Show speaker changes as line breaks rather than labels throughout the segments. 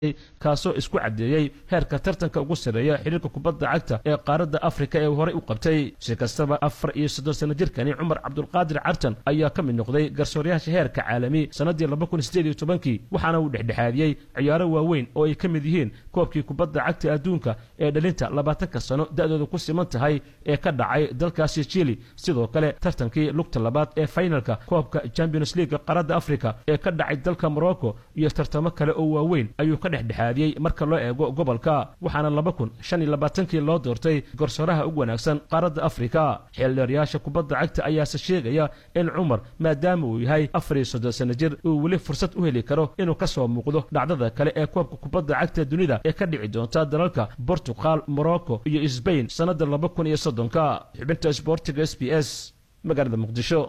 kaasoo isku caddeeyey heerka tartanka ugu sarreeya xidhiirka kubadda cagta ee qaaradda afrika ee horey u qabtay si kastaba afar iyo soddon sanno jirkani cumar cabdulqaadir cartan ayaa ka mid noqday garsooryaasha heerka caalami sannaddii laba kun sideed iyo tobankii waxaana uu dhexdhexaadiyey ciyaaro waaweyn oo ay ka mid yihiin koobkii kubadda cagta adduunka ee dhalinta labaatanka sano da'dooda ku siman tahay ee ka dhacay dalkaasi chili sidoo kale tartankii lugta labaad ee fainalka koobka champions league qaaradda afrika ee ka dhacay dalka morocco iyo tartamo kale oo waaweyn ayuu ka dhexdhexaadiyey marka loo eego gobolka waxaana laba kun shan iyo labaatankii loo doortay garsooraha ugu wanaagsan qaaradda afrika xeeldheeryaasha kubadda cagta ayaase sheegaya in cumar maadaama uu yahay afar iyo soddon sanno jir uu weli fursad u heli karo inuu ka soo muuqdo dhacdada kale ee koobka kubadda cagta dunida ee ka dhici doonta dalalka bortugal morocco iyo sbain sannadda laba kun iyo soddonka xubinta sboortiga s b s magaalada muqdisho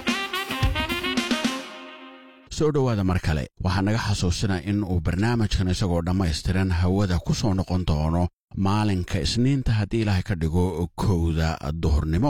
soo dhowaada mar kale waxaa naga xasuusinaa in uu barnaamijkan isagoo dhammaystiran hawada ku soo noqon doono maalinka isniinta haddii ilaahay ka dhigo kowda duhurnimo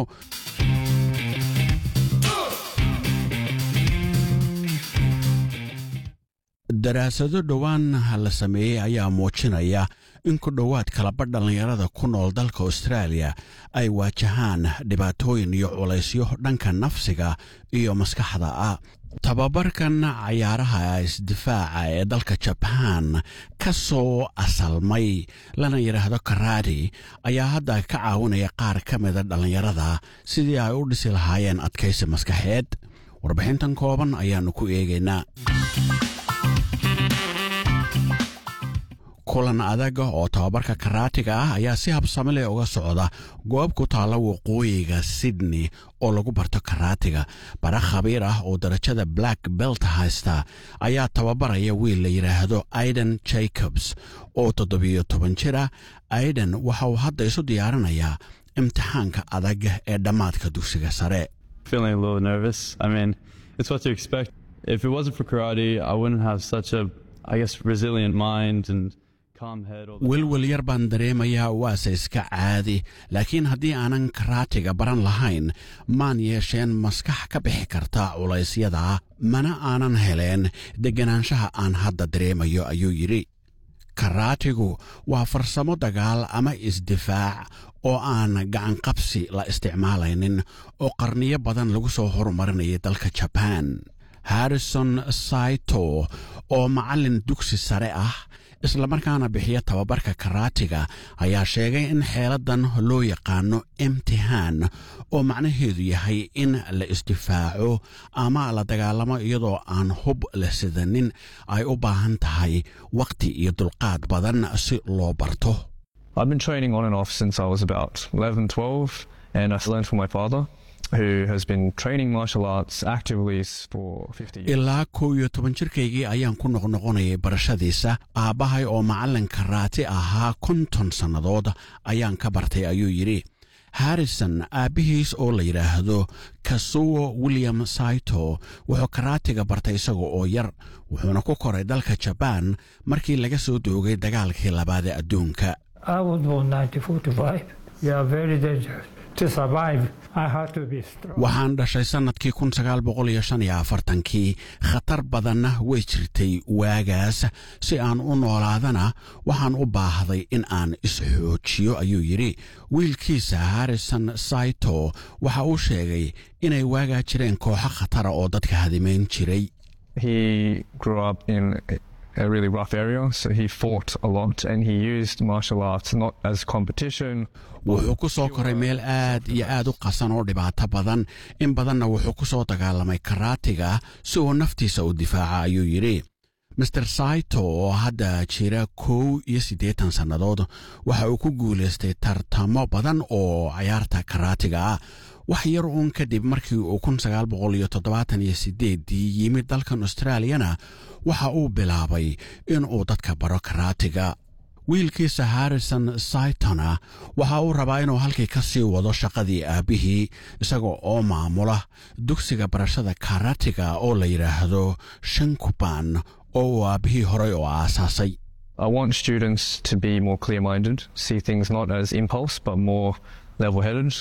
daraasado dhowaan la sameeyey ayaa muujinaya in ku dhowaad kalaba dhallinyarada ku nool dalka austraaliya ay waajahaan dhibaatooyin iyo culaysyo dhanka nafsiga iyo maskaxda ah tababarkan cayaaraha isdifaaca ee dalka jabaan ka soo asalmay lana yidhaahdo karaadi ayaa hadda ka caawinaya qaar ka mida dhallinyarada sidii ay u dhisi lahaayeen adkaysi maskaxeed warbixintan kooban ayaannu ku eegaynaa kulan adag oo tababarka karaatiga ah ayaa si habsami leh uga socda goob ku taalla waqooyiga sydney oo lagu barto karaatiga bara khabiir ah oo darajada black belt haysta ayaa tababaraya wiil la yidhaahdo aiden jacobs oo toddobiyo toban jir ah aiden waxa uu hadda isu diyaarinayaa imtixaanka adag ee dhammaadka dugsiga sare
feeling a little nervous. I mean, it's what to expect. If it wasn't for karate, I wouldn't have such a, I guess, resilient mind and calm head. all the-
welwel yar baan dareemayaa waase iska caadi laakiin haddii aanan karaatiga baran lahayn maan yeesheen maskax ka bixi karta culaysyada mana aanan heleen degganaanshaha aan hadda dareemayo ayuu yidhi karaatigu waa farsamo dagaal ama isdifaac oo aan gacanqabsi la isticmaalaynin oo qarniyo badan lagu soo horumarinayay dalka jabaan harrison saito oo macallin dugsi sare ah islamarkaana bixiya tababarka karaatiga ayaa sheegay in xeeladan loo yaqaano imtihaan oo macnaheedu yahay in la isdifaaco ama la dagaalamo iyadoo aan hub la sidanin ay u baahan tahay wakhti iyo dulqaad badan si loo barto
I've been training on and off since I was about 11, 12, and I've learned from my father, who has been training martial arts actively for 50 years.
ilaa kow iyo toban jirkaygii ayaan ku noqnoqonayay barashadiisa aabbahay oo macallin karaati ahaa konton sannadood ayaan ka bartay ayuu yidhi harrison aabbihiis oo la yidhaahdo kasuwo william saito wuxuu karaatiga bartay isaga oo yar wuxuuna ku koray dalka jabaan markii laga soo doogay dagaalkii labaad ee adduunka
I was born 1945. We are very dangerous. To survive, I had to be strong.
waxaan dhashay sannadkii kun sagaal boqol iyo shan iyo afartankii khatar badanna way jirtay waagaas si aan u noolaadana waxaan u baahday in aan isxoojiyo ayuu yidhi wiilkiisa harrison saito waxa uu sheegay inay waagaa jireen kooxo khatara oo dadka hadimayn jiray
He grew up in a- a really rough area, so he fought a lot and he used martial arts not as competition.
wuxuu ku soo koray meel aad iyo aad u qasan oo dhibaato badan in badanna wuxuu ku soo dagaalamay karaatiga si uu naftiisa u difaaca ayuu yidhi master saito oo hadda jira kow iyo siddeetan sannadood waxa uu ku guulaystay tartamo badan oo cayaarta karaatiga ah wax yar uun kadib markii uu kun sagaal boqol iyo toddobaatan iyo sideeddii yimid dalkan australiyana waxa uu bilaabay inuu dadka baro karaatiga wiilkiisa harrison saitona waxa uu rabaa inuu halkii ka sii wado shaqadii aabbihii isaga oo maamula dugsiga barashada karatiga oo la yidhaahdo shankuban oo uu aabbihii horay oo aasaasay
I want students to be more clear minded, see things not as impulse but more level headed.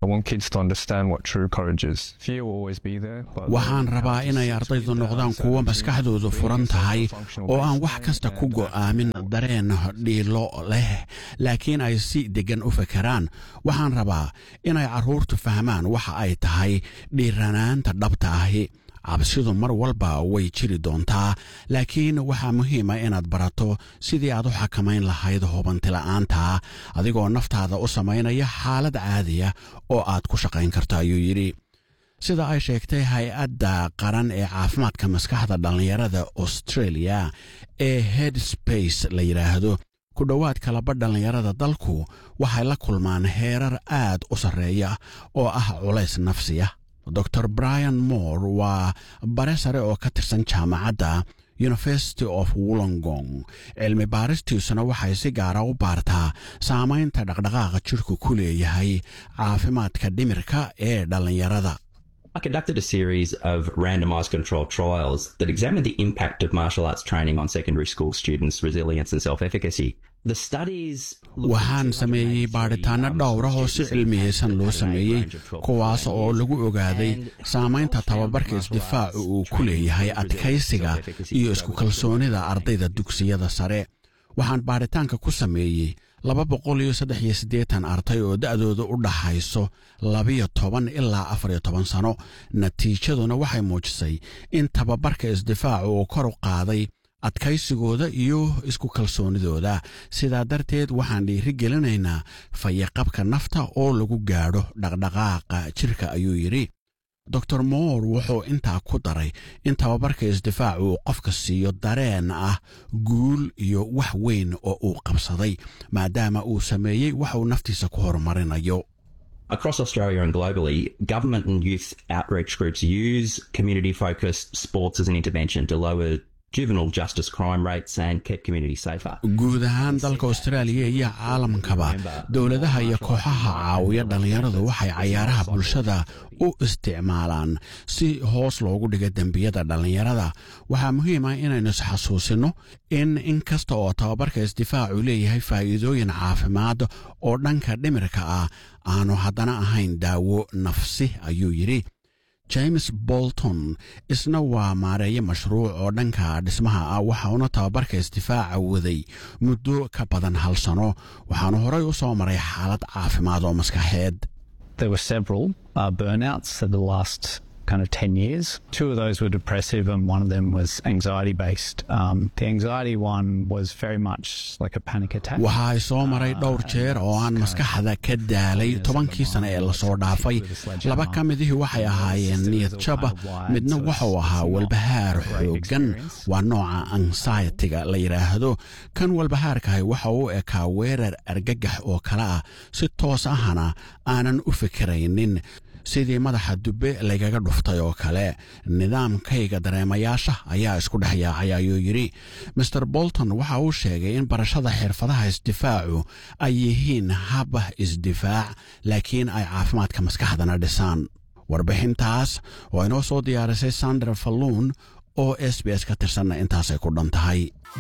I want kids to understand what true courage is. Fear will always be there. But
waxaan rabaa inay ardaydu noqdaan kuwo maskaxdoodu furan tahay oo aan wax kasta ku go'aamin dareen dhiilo leh laakiin ay si deggan u fekeraan waxaan rabaa inay carruurtu fahmaan waxa ay tahay dhiiranaanta dhabta ahi cabsidu mar walba way jiri doontaa laakiin waxaa muhiima inaad barato sidii aad u xakamayn lahayd hubantila'aanta adigoo naftaada u samaynaya xaalad caadiya oo aad ku shaqayn karto ayuu yidhi sida ay sheegtay hay-adda qaran ee caafimaadka maskaxda dhallinyarada australia ee headspace la yidhaahdo ku dhowaad kalaba dhallinyarada dalku waxay la kulmaan heerar aad u sarreeya oo ah culays nafsiya dor brian moore waa bare sare oo ka tirsan jaamacadda university of wollongong cilmi baaristiisuna waxay si gaara u baartaa saamaynta dhaqdhaqaaqa jidhku ku leeyahay caafimaadka dhimirka ee dhallinyarada
I conducted a series of randomized controlled trials that examined the impact of martial arts training on secondary school students' resilience and self efficacy. The studies
waxaan sameeyey baadhitaanno dhowra oo si cilmiyeysan loo sameeyey kuwaas oo lagu ogaaday saamaynta tababarka isdifaacu uu ku leeyahay adkaysiga iyo isku kalsoonida ardayda dugsiyada sare waxaan baadhitaanka ku sameeyey laba boqol iyo saddex iyo siddeetan arday oo da'dooda u dhaxayso labiyo toban ilaa afariyo toban sano natiijaduna waxay muujisay in tababarka isdifaacu uu kor u qaaday adkaysigooda iyo isku kalsoonidooda sidaa darteed waxaan dhiiri gelinaynaa fayaqabka nafta oo lagu gaadho dhaqdhaqaaqa jirka ayuu yidhi dor moore wuxuu intaa ku daray in tababarka isdifaacu uu qofka siiyo dareen ah guul iyo wax weyn oo uu qabsaday maadaama uu sameeyey wax uu naftiisa ku horumarinayo
Across Australia and globally, government and youth outreach groups use community focused sports as an intervention to lower juvenile justice crime rates and keep communities safer.
guud ahaan dalka austraaliya iyo caalamkaba dowladaha iyo kooxaha caawiya dhallinyaradu waxay cayaaraha bulshada u isticmaalaan si hoos loogu dhiga dembiyada dhallinyarada waxaa muhiim ah inaynu isxasuusino in in kasta oo tababarka isdifaacu leeyahay faa'iidooyin caafimaad oo dhanka dhimirka ah aanu haddana ahayn daawo nafsi ayuu yidhi james bolton isna waa maareeye mashruuc oo dhanka dhismaha ah waxauna tababarka isdifaaca waday muddo ka badan hal sano waxaanu horay u soo maray xaalad caafimaad oo maskaxeed
There were several uh, burnouts in the last kind of 10 years. Two of those were depressive, and one of them was anxiety based. Um, the anxiety one was very much like a panic attack.
waxa ay soo maray dhowr jeer oo aan maskaxda ka daalay tobankii sane ee lasoo dhaafay laba ka midihii waxay ahaayeen niyad jab midna wuxuu ahaa walbahaar xooggan waa nooca anxiety-ga la yidhaahdo kan walbahaarkahay waxa uu ekaa weerar argagax oo kale ah si toos ahna aanan u fikiraynin sidii madaxa dubbe lagaga dhuftay oo kale nidaamkayga dareemayaasha ayaa isku dhex yaacay ayuu yidhi master bolton waxa uu sheegay in barashada xirfadaha isdifaacu ay yihiin hab isdifaac laakiin ay caafimaadka maskaxdana dhisaan warbixintaas oo inoo soo diyaarisay sandra falluun oo s b s ka tirsanna intaasay ku dhan tahay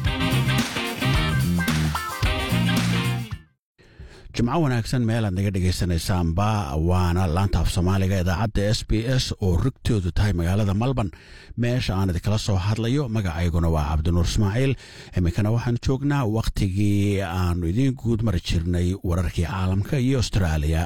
jimco wanaagsan meel aad naga dhegaysanaysaanba waana laanta af soomaaliga idaacadda s b s oo rugtoodu tahay magaalada malban meesha aan idinkala soo hadlayo magacayguna waa cabdinuur ismaaciil iminkana waxaan joognaa wakhtigii aanu idiin guud mari jirnay wararkii caalamka iyo austraaliya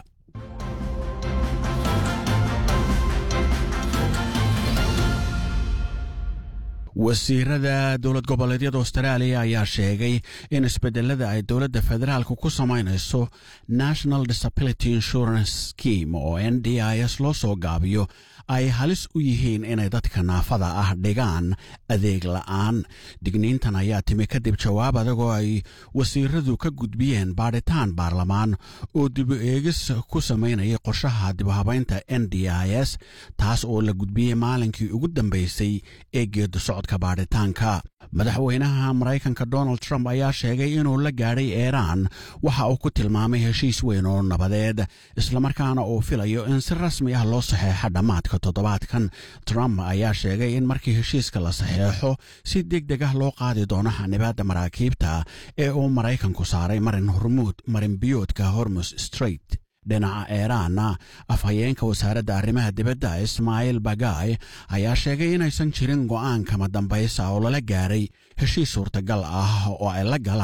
wasiirada dowlad goboleedyada austraaliya ayaa sheegay in isbedelada ay dowladda federaalka ku samaynayso national disability insurance scheme oo n d i s loo soo gaabiyo ay halis u yihiin inay dadka naafada ah dhigaan adeeg la'aan digniintan ayaa timi kadib jawaab adagoo ay wasiiradu ka gudbiyeen baadhitaan baarlamaan oo dibu eegis ku samaynayay qorshaha dibuhabaynta n d i s taas oo la gudbiyey maalinkii ugu dambeysay ee geedu socodka baadhitaanka madaxweynaha maraykanka donald trump ayaa sheegay inuu la gaadhay eeraan waxa uu ku tilmaamay heshiis weyn oo nabadeed islamarkaana uu filayo in si rasmi ah loo saxeexo dhammaadka toddobaadkan trump ayaa sheegay in markii heshiiska la saxeexo si deg deg ah loo qaadi doono xanibaadda maraakiibta ee uu maraykanku saaray marin hormuud marin biyoodka hormus straight dhinaca iiraanna afhayeenka wasaaradda arrimaha dibadda ismaaciil bagaay ayaa sheegay inaysan jirin go'aan kama dambaysa oo lala gaaray heshiis suurtagal ah oo ay la galaan